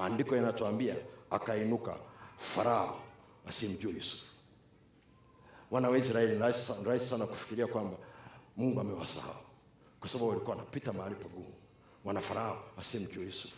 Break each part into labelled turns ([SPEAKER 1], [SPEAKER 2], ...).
[SPEAKER 1] maandiko yanatuambia akainuka farao asiyemjua yusufu wana wa israeli ni rahisi sana- rahisi sana kufikiria kwamba mungu amewasahau kwa sababu walikuwa wanapita mahali pagumu wana farao asiyemjua yusufu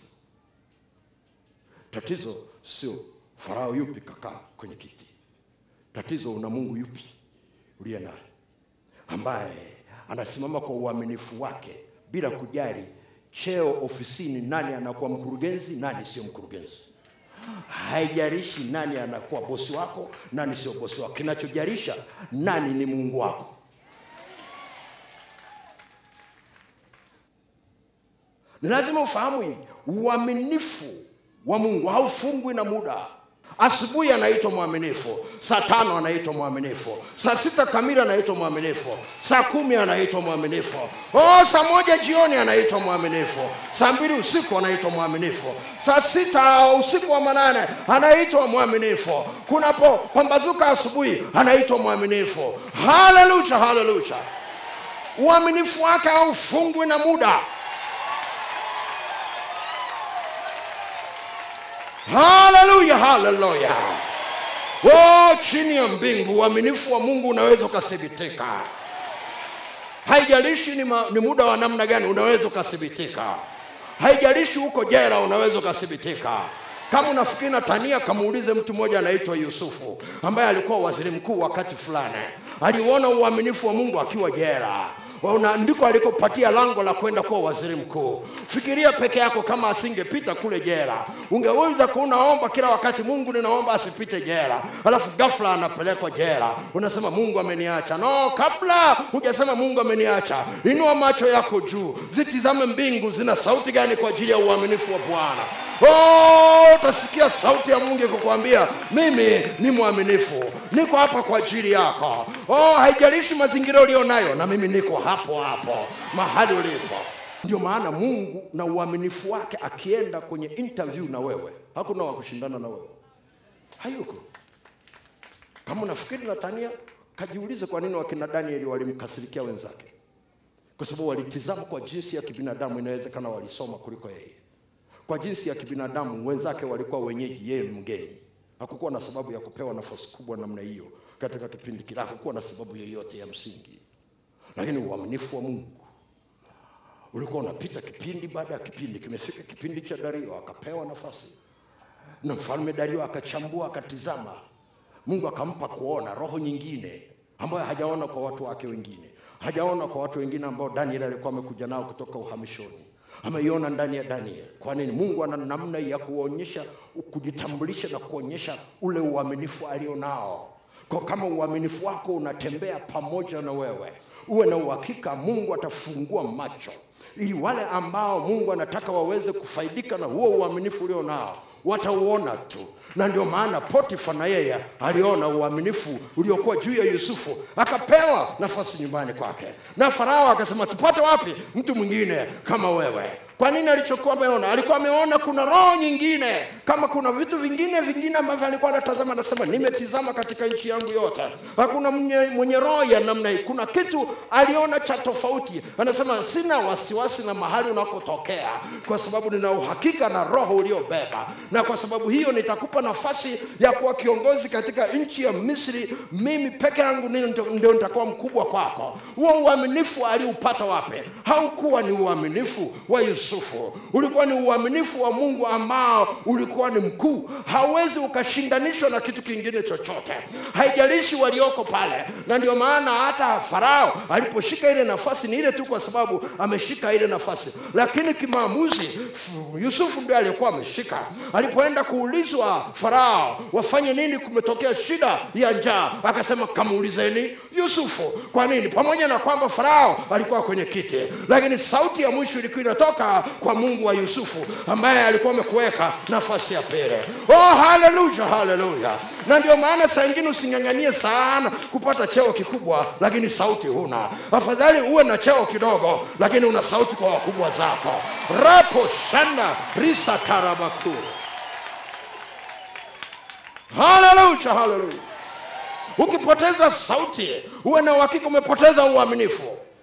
[SPEAKER 1] tatizo sio farao yupi kakaa kwenye kiti tatizo una mungu yupi uliye naye ambaye anasimama kwa uaminifu wake bila kujali cheo ofisini nani anakuwa mkurugenzi nani sio mkurugenzi haijalishi nani anakuwa bosi wako nani sio bosi wako kinachojalisha nani ni mungu wako ni lazima ufahamu hii uaminifu wa mungu haufungwi na muda asubuhi anaitwa mwaminifu saa tano anaitwa mwaminifu saa sita kamili anaitwa mwaminifu saa kumi anaitwa mwaminifu oh, saa moja jioni anaitwa mwaminifu saa mbili usiku anaitwa mwaminifu saa sita usiku wa manane anaitwa mwaminifu kunapo pambazuka asubuhi anaitwa mwaminifu haleluya haleluya uaminifu wake haufungwi na muda haleluya haleluya oh, chini ya mbingu uaminifu wa mungu unaweza ukathibitika haijalishi ni, ma, ni muda wa namna gani unaweza ukathibitika haijalishi huko jera unaweza ukathibitika kama unafikiri na tania kamuulize mtu mmoja anaitwa yusufu ambaye alikuwa waziri mkuu wakati fulani aliuona uaminifu wa mungu akiwa jera Una- ndiko alikopatia lango la kwenda kuwa waziri mkuu fikiria peke yako kama asingepita kule jera ungeweza kuunaomba kila wakati mungu ninaomba asipite jera alafu ghafla anapelekwa jera unasema mungu ameniacha no kabla hujasema mungu ameniacha inua macho yako juu zitizame mbingu zina sauti gani kwa ajili ya uaminifu wa bwana Oh, utasikia sauti ya mungu ikukwambia mimi ni mwaminifu niko hapa kwa ajili yako oh, haijalishi mazingira ulio nayo na mimi niko hapo hapo mahali ulipo ndio maana mungu na uaminifu wake akienda kwenye interview na wewe hakuna wa kushindana na wewe hayuko kama unafikiri natania kajiulize kwa nini wakina danieli walimkasirikia wenzake kwa sababu walitizama kwa jinsi ya kibinadamu inawezekana walisoma kuliko yeye kwa jinsi ya kibinadamu wenzake walikuwa wenyeji yeye ni mgeni hakukuwa na sababu ya kupewa nafasi kubwa namna hiyo katika kipindi kile hakukuwa na sababu yoyote ya msingi lakini uaminifu wa mungu ulikuwa unapita kipindi baada ya kipindi kimefika kipindi cha dario akapewa nafasi na mfalme dario akachambua akatizama mungu akampa kuona roho nyingine ambayo hajaona kwa watu wake wengine hajaona kwa watu wengine ambao daniel alikuwa amekuja nao kutoka uhamishoni ameiona ndani ya daniel kwa nini mungu ana namna ya kuonyesha kujitambulisha na kuonyesha ule uaminifu alionao kwa kama uaminifu wako unatembea pamoja na wewe uwe na uhakika mungu atafungua macho ili wale ambao mungu anataka waweze kufaidika na huo uaminifu ulio nao watauona tu na ndio maana potifa na yeye aliona uaminifu uliokuwa juu ya yusufu akapewa nafasi nyumbani kwake na farao akasema tupate wapi mtu mwingine kama wewe kwa nini alichokuwa ameona alikuwa ameona kuna roho nyingine kama kuna vitu vingine vingine ambavyo alikuwa anatazama anasema nimetizama katika nchi yangu yote hakuna mwenye, mwenye roho ya namna hii kuna kitu aliona cha tofauti anasema sina wasiwasi na mahali unakotokea kwa sababu nina uhakika na roho uliobeba na kwa sababu hiyo nitakupa nafasi ya kuwa kiongozi katika nchi ya misri mimi peke yangu ndio ndio nitakuwa mkubwa kwako huo uaminifu aliupata wapi haukuwa ni uaminifu wa yusufu ulikuwa ni uaminifu wa mungu ambao ulikuwa ni mkuu hauwezi ukashindanishwa na kitu kingine chochote haijalishi walioko pale na ndio maana hata farao aliposhika ile nafasi ni ile tu kwa sababu ameshika ile nafasi lakini kimaamuzi f- yusufu ndio aliyekuwa ameshika alipoenda kuulizwa farao wafanye nini kumetokea shida ya njaa akasema kamuulizeni yusufu kwa nini pamoja na kwamba farao alikuwa kwenye kiti lakini sauti ya mwisho ilikuwa inatoka kwa mungu wa yusufu ambaye alikuwa amekuweka nafasi ya pili oh haleluya haleluya na ndio maana saa ingine using'ang'anie sana kupata cheo kikubwa lakini sauti huna afadhali uwe na cheo kidogo lakini una sauti kwa wakubwa zako rapo shana risa tarabakuru haleluya haleluya ukipoteza sauti uwe na uhakika umepoteza uaminifu